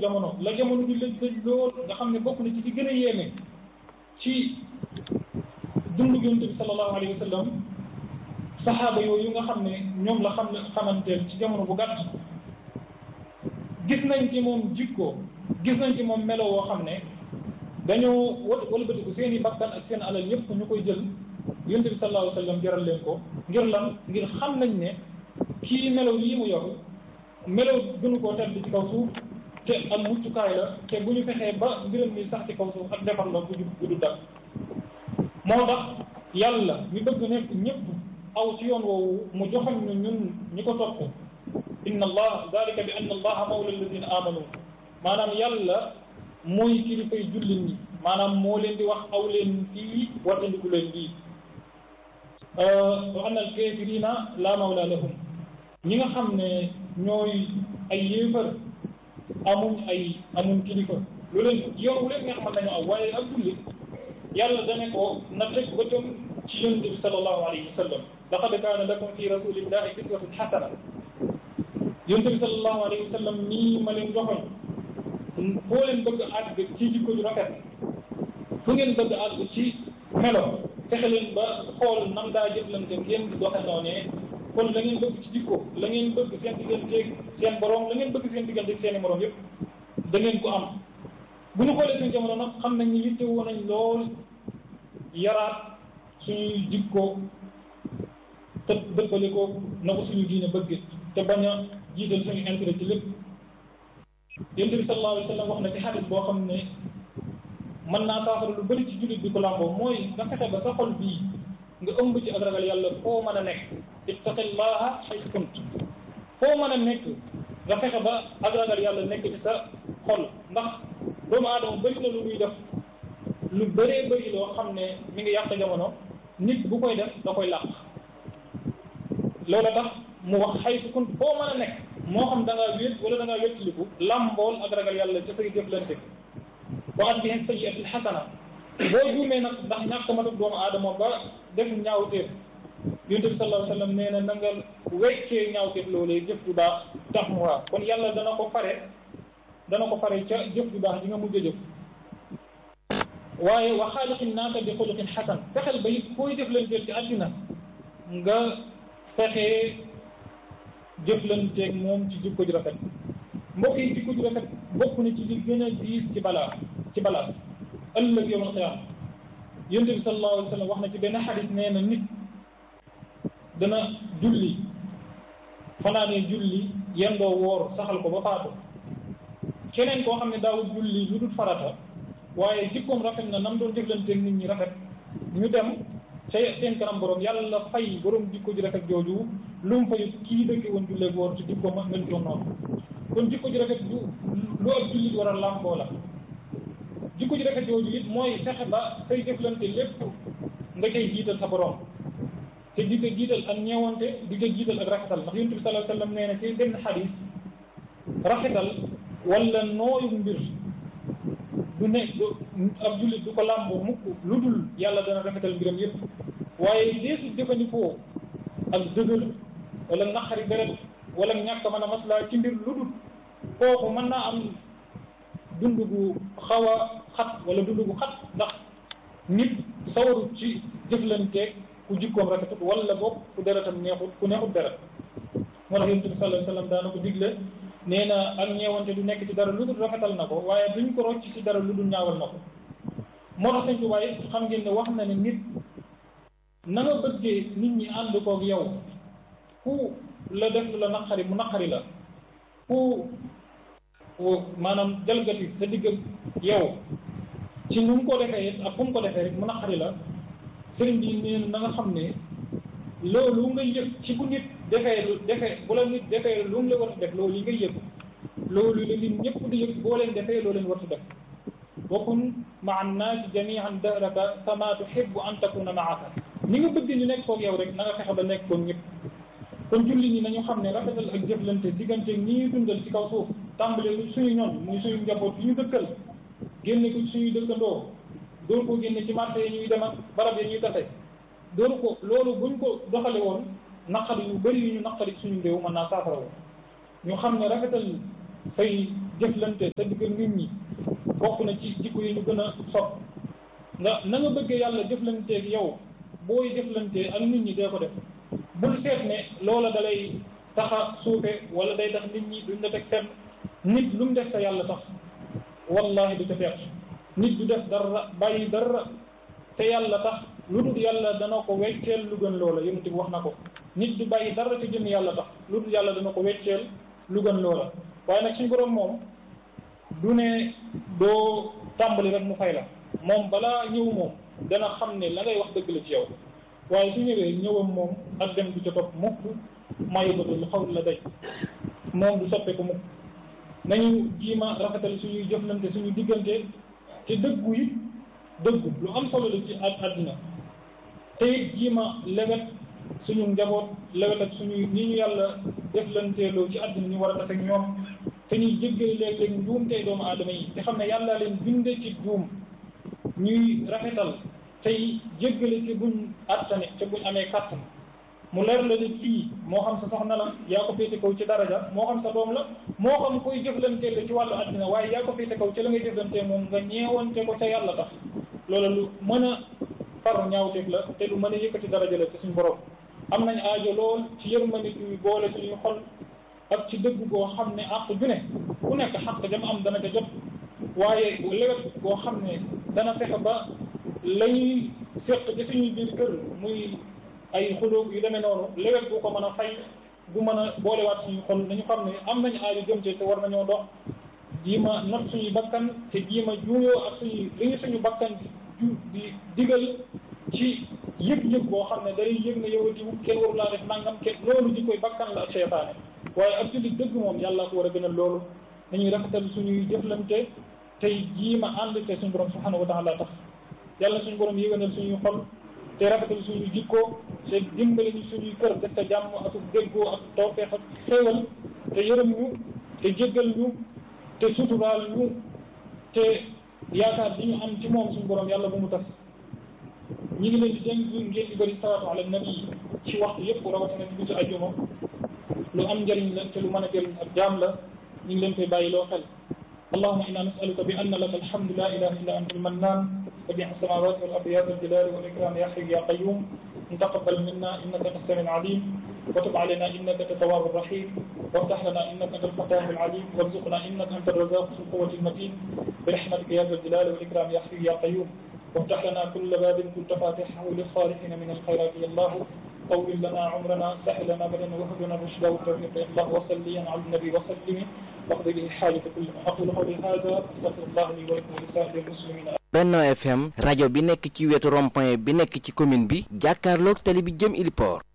jamono la jamono di lëj lëj lool nga xam ne bokk na ci di gën a yéeme ci dundu yonent bi sallallahu alayhi wa sallam saxaaba yooyu nga xam ne ñoom la xam ne xamanteel ci jamono bu gàtt gis nañ ci moom jikko gis nañ ci moom melo woo xam ne dañoo wat walbatiku seen i bakkan ak seen alal yépp ñu koy jël yonent bi sallallahu alayhi wa sallam jaral leen ko ngir lan ngir xam nañ ne kii melo yii mu yor melo gënu koo tedd ci kaw suuf te am muccukaay la te bu ñu fexee ba mbiram mi sax ci kaw suuf ak defar la bu bu du dak moo tax yàlla mi bëgg nekk ñëpp aw ci yoon woowu mu joxoon ñu ñun ñi ko topp inna allah dalika bi anna allaha mawla alladina amanu maanaam yàlla mooy kilifay jullit ñi maanaam moo leen di wax aw leen fii wattandiku leen bii wa anna alkafirina la mawla lahum ñi nga xam ne ñooy ay yéefar amuñ ay amuñ kilifa lu leen yoon wu leen nga xamal nañu aw waaye ak jullit yàlla dane ko na teg bëtam ci yonent bi sallallahu alayhi wa sallam laqad kaana lakum fi rasulillahi uswatun xasana yonent bi sallallahu alayhi wa sallam nii ma leen joxoñ foo leen bëgg àgg ci jikko ju rafet fu ngeen bëgg àgg ci melo fexe leen ba xool nam daa jëflante ngeen di doxe noonee kon la ngeen bëgg ci jikko la ngeen bëgg seen digganteeg seen borom la ngeen bëgg seen digganteeg seen i morom yëpp da ngeen ko am bu ñu xoolee suñu jamono nag xam nañ ni yitte woon nañ lool yaraat suñuy jikko te dëppale ko na ko suñu diine bëgg te bañ a jiital suñu intérêt ci lépp yonent bi sallallahu alayhi wa sallam wax na ci xadis boo xam ne mën naa saafara lu bëri ci jullit bi ko làmboo mooy nga fexe ba sa xol bii nga ëmb ci ak ragal yàlla foo mën a nekk ittaqillaha haythu kunt foo mën a nekk nga fexe ba ak ragal yàlla nekk ci sa xol ndax doomu aadama bëri na lu muy def lu bëree bëri loo xam ne mi ngi yàq jamono nit bu koy def da koy làq loola tax mu wax haythu kunt foo mën a nekk moo xam da ngaa wéet wala da ngaa wéttiliku làmbool ak ragal yàlla ca say jëflante wa atbihi sayyi'ati alxasana boo juumee nag ndax ñàkk ma def doomu aadama ba def ñaawteef yonent bi sallallahu alayhi wa sallam nee na na nga weccee ñaawteef loolee jëf ju baax tax mu waa kon yàlla dana ko fare dana ko fare ca jëf ju baax ji nga mujj a jëf waaye wa xaaliqin naasa bi xuluqin xasan fexeel ba it fooy jëflanteel ci àddina nga fexee jëflanteeg moom ci jikko ju rafet mbokk yi jikko ju rafet bokk na ci li gën a diis ci balaa ci balaa ëllëg yawmal qiyaama yonent bi sallallahu alayhi wa sallam wax na ci benn xadis nee na nit dana julli fanaanee julli yendoo woor saxal ko ba faatu keneen koo xam ne daawul julli lu dul farata waaye jikkoom rafet na nam doon jëflanteeg nit ñi rafet ñu dem ca seen kanam borom yàlla fay borom jikko ji rafet jooju lu mu fayu kii dëkk woon julleeg woor ci jikko ma mel doon noonu kon jikko ji rafet du lu ab jullit war a làmboo la jikko ji rafet jooju it mooy fexe ba say jëflante lépp nga koy jiital sa borom te di ko jiital ak ñeewante di ko jiital ak rafetal ndax yonent bi sallallahu alayhi wa sallam nee na ci benn xadis rafetal wala nooyu mbir du ne du ab jullit du ko làmboo mukk lu dul yàlla dana rafetal mbiram yëpp waaye deesu jëfandikoo ak dëgër wala naqari deret wala ñàkk mën a maslaa ci mbir lu dul kooku mën naa am dund gu xaw a xat wala dund gu xat ndax nit sawaru ci jëflanteeg ku jikkoom rafetut wala boog ku deretam neexut ku neexut deret moo tax yonent bi sallallahu alayhi wa sallam daana ko digle nee na ak ñeewante du nekk ci dara lu dul rafetal na ko waaye duñ ko rocc ci dara lu dul ñaawal na ko moo tax sëñ Tuubaa it xam ngeen ne wax na ne nit na nga bëggee nit ñi ànd koog yow ku la def la naqari mu naqari la ku maanaam jalgati sa digg yow ci nu mu ko defee it ak fu mu ko defee rek mu naqari la sëriñ bi nee na nga xam ne loolu nga yëg ci bu nit defee lu defee bu la nit defee lu mu la war a def loolu yi nga yëg loolu la nit ñëpp di yëg boo leen defee loo leen war a def wakun maa annaasi jamian dahraka kama tuhibbu an takuna maaka ni nga bëgg ñu nekk koog yow rek na nga fexe ba nekk koog ñëpp kon julli ñi nañu xam ne rafetal ak jëflante diggante ñi ñuy dundal ci kaw suuf tàmbale suñu ñoon muy suñu njaboot yi ñu dëkkal génne ko suñuy dëkkandoo dóor ko génne ci marché yi ñuy dem ak barab yi ñuy tase dóor ko loolu buñ ko doxale woon naqari yu bëri yu ñu naqari suñu réew mën naa saafara woon ñu xam ne rafetal say jëflante sa digg nit ñi bokk na ci jikko yi ñu gën a sopp nga na nga bëggee yàlla jëflanteeg yow booy jëflante ak nit ñi dee ko def bul seet ne loola dalay taxa suufe wala day tax nit ñi duñ la teg fenn nit lu mu def sa yàlla tax wallahi du ca perte nit du def dara bàyyi dara te yàlla tax lu dul yàlla dana ko wecceel lu gën loola yonent bi wax na ko nit du bàyyi dara te jëm yàlla tax lu dul yàlla dana ko wecceel lu gën loola waaye nag suñu borom moom du ne doo tàmbali rek mu fay la moom balaa ñëw moom dana xam ne la ngay wax dëgg la ci yow waaye su ñëwee ñëwam moom ak dem du ca topp mukk maa yóbbatu lu xaw la day moom du soppeeku mukk nañu jiima rafetal suñuy jëflante suñu diggante te dëggu yi dëggu lu am solo la ci ak àddina te it jiima lewet suñu njaboot lewet ak suñuy ni ñu yàlla jëflanteeloo ci àddina ñu war a tase ak ñoom te ñuy jéggale léeg-léeg njuum tey doomu aadama yi te xam ne yàlla leen binde ci juum ñuy rafetal tey jéggale ci buñ attane te buñ amee kàttan mu leer la ne fii moo xam sa soxna la yaa ko féete kaw ci daraja moo xam sa doom la moo xam koy jëflantee la ci wàllu àddina waaye yaa ko féete kaw ci la ngay jëflantee moom nga ñeewante ko ca yàlla tax loola lu mën a far ñaawteef la te lu mën a yëkkati daraja la ci suñu borom am nañ aajo lool ci yërmande yu boole suñu xol ak ci dëgg goo xam ne àq ju ne ku nekk xaq jam am dana ca jot waaye lewet goo xam ne dana fexe ba lañuy séq ci suñuy biir kër muy ay xulóog yu demee noonu lewet bu ko mën a fay bu mën a boolewaat suñu xol nañu xam ne am nañu aajo jëm ci te war nañoo dox jiima not suñuy bakkan te jiima juuyoo ak suñuy li ñu suñu bakkan di di digal ci yëg-yëg boo xam ne day yëg ne yow diw kenn waru laa def nangam kenn loolu ji koy bakkan la ak seytaane waaye ab jullit dëgg moom yàlla ko war a gënal loolu nañuy rafetal suñuy jëflante tey jiima ànd te suñu borom subhanahu wa taala tax yàlla suñu borom yëganal suñuy xol te rafetal suñu jikko te dimbali ñu suñuy kër def te jàmm ak déggoo ak tawfeex ak xéewal te yërëm ñu te jéggal ñu te suturaal ñu te yaakaar di ñu am ci moom suñu borom yàlla bu mu tas ñi ngi leen di dénk ngeen di bëri salaatu ala nabi ci waxtu yëpp rawatina ci bisu ajjuma lu am njëriñ la te lu mën a jëriñ ak jaam la ñu ngi leen koy bàyyi loo xel اللهم إنا نسألك بأن لك الحمد لا إله إلا أنت المنان بديع السماوات والأرض يا ذا الجلال والإكرام يا حي يا قيوم تقبل منا إنك أنت السميع العليم وتب علينا إنك أنت التواب الرحيم وافتح لنا إنك أنت الفتاح العليم وارزقنا إنك أنت الرزاق ذو القوة المتين برحمتك يا ذا الجلال والإكرام يا حي يا قيوم وافتح لنا كل باب كنت فاتحه للصالحين من الخيرات يا الله طول لنا عمرنا سهل لنا بدنا وهب لنا الرشد والتوفيق يا الله وصليا على النبي وسلم واقضي به الحاجة كلها أقول قولي هذا أستغفر الله لي ولكم ولسائر المسلمين Benno FM rajo bi nekk ci wetu rond-point bi nekk ci commune bi jàkkaarloog tali bi jëm Iliport